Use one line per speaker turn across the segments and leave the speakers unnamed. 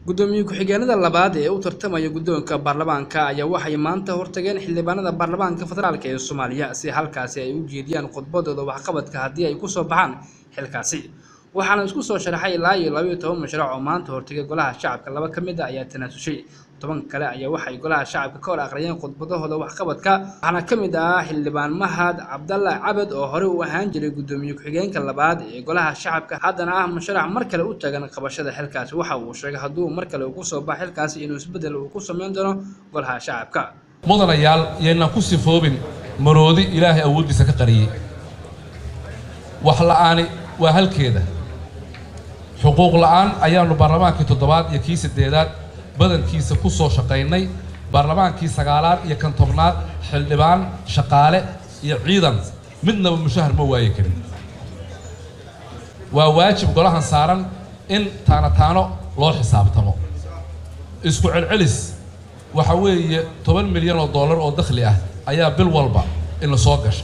gudoomiye ku-xigeenada labaad ee u tartamaya guddoonka baarlamaanka ayaa waxay maanta hortageen xildhibaanada baarlamaanka federaalk ee soomaaliya si halkaasi ay u jeediyaan khudbadooda waxqabadka haddii ay kusoo baxaan xilkaasi waxaana isku soo sharaxay ilaa iyo labaiyo toban mashruuc oo maanta hortagay golaha shacabka laba ka mid a ayaa tanaasushay toban kale ayaa waxay golaha shacabka ka hor aqriyeen khudbadahooda waxqabadka waxaana ka mid ah xildhibaan mahad cabdalla cabed oo horey u ahaan jiray guddoomiye ku-xigeenka labaad ee golaha shacabka haddana ah musharax mar kale u tagan qabashada xilkaasi waxa uu sheegay hadduu mar kale uu kusoo baxa xilkaasi inuu isbeddel uu ku samayn doono golaha shacabka
mudanayaal yaynaan ku sifoobin maroodi ilaahay awooddiisa ka qariyey wax la'aani waa halkeeda xuquuq la'aan ayaannu baarlamaankii toddobaad iyo kii siddeedaad badankiisa ku soo shaqaynay baarlamaankii sagaalaad iyo kan tobnaad xildhibaan shaqaale iyo ciidan midnaba mushahar ma waayi karin waa waajib golahan saaran in taano taano loo xisaabtamo isku celcelis waxa weeye toban milyan oo dollar oo dakhli ah ayaa bil walba ina soo gasha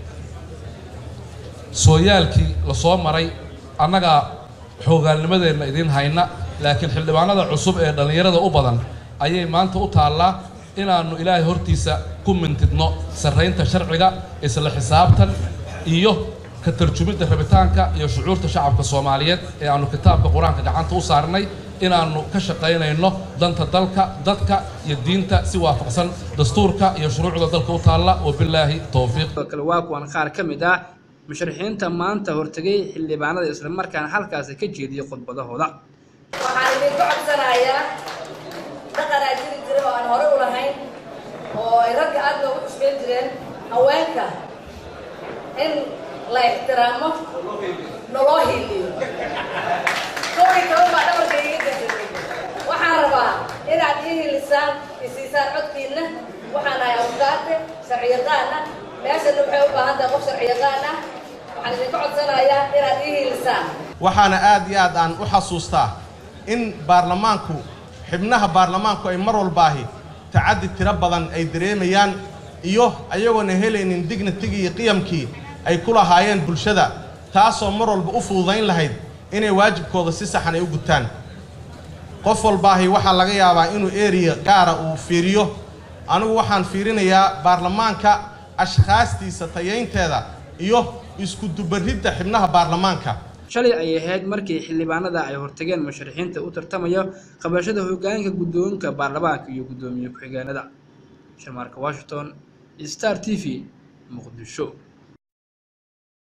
sooyaalkii la soo maray annagaa xoogaalnimadeenna idiin hayna laakiin xildhibaanada cusub ee dhallinyarada u badan ayay maanta u taallaa inaannu ilaahay hortiisa ku mintidno sarraynta sharciga isla xisaabtan iyo ka tarjumidda rabitaanka iyo shucuurta shacabka soomaaliyeed ee aannu kitaabka qur-aanka gacanta u saarnay inaannu ka shaqaynayno danta dalka dadka iyo diinta si waafaqsan dastuurka iyo shuruucda dalka u taalla wabilaahi towfiiq
sidoo kale waa kuwan qaar ka mid ah musharaxiinta maanta hortegay xildhibaanada islamarkaana halkaasi ka jeediyay khudbadahooda
waxaan idinku codsanayaa dhaqanaa jiri jira oo aan hore u lahayn oo ay ragga aad loogu xushmeyn jireen haweenka in la ixtiraamo naloo hiiliyo koobi toban baa dhabarka iga gasatay waxaan rabaa inaad ii hiilisaan isiisaan codkiinna waxaan ahay awqaate sharciyaqaana meeshana waxay u baahan tahay qof sharciyaqaan ah waxaan idinku codsanayaa inaad ii hiilisaan
waxaana aad iyo aad aan u xasuustaa in baarlamaanku xibnaha baarlamaanku ay mar walbaahi tacaddi tiro badan ay dareemayaan iyo ayagoona helaynin dignitigii iyo qiyamkii ay ku lahaayeen bulshada taasoo mar walba u fududayn lahayd inay waajibkooda si saxan ay u gutaan qof walbaahi waxaa laga yaabaa inuu eriya gaara uu fiiriyo anigu waxaan fiirinayaa baarlamaanka ashkhaastiisa tayaynteeda iyo isku dubaridda xibnaha baarlamaanka
shalay ayay ahayd markii xildhibaanada ay hortageen musharaxiinta u tartamaya qabashada hoggaanka guddoonka baarlamaanka iyo guddoomiye ku-xigeenada sharmaarka washington star t v muqdisho